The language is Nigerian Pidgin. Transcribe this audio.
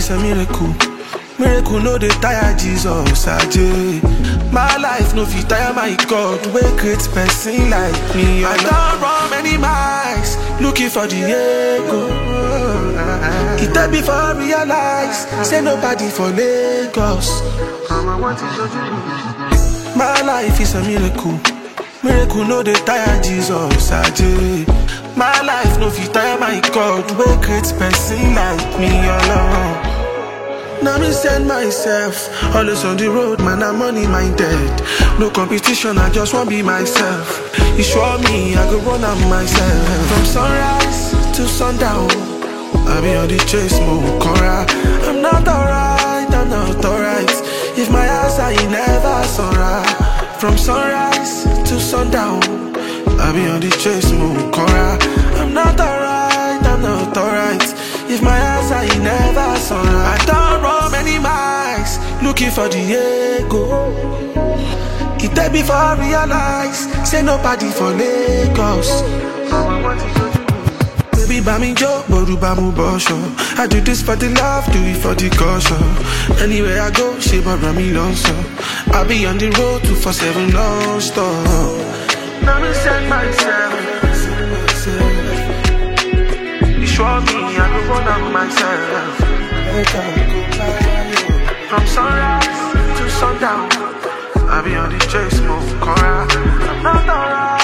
is a miracle. Miracle no dey tire Jesus aje. My life no fit tire my God wey create person like me. I don run many miles looking for the ego. E tell me for realize say nobody for Lagos. My life is a miracle. Miracle no dey tire Jesus aje. My life no fit tire my God wey create person like me alone. Now me send myself Always on the road, man, I'm money minded No competition, I just want be myself You show me, I go run am myself From sunrise to sundown I be on the chase, move, cora I'm not alright, I'm not alright If my eyes are in never sunrise From sunrise to sundown I be on the chase, move, cora I'm not alright, I'm not alright If my eyes are in never sunrise I don't run many miles Looking for the ego It take me for realize Say nobody for Lagos Baby, buy me joke, boru ba mu bosho. I do this for the love, do it for the caution. Anywhere I go, she borrow me so. I be on the road, two for seven non-stop. Now me send myself. You show me, I go run am myself. From sunrise to sundown, I be on the chase, move, cora. I'm not alright.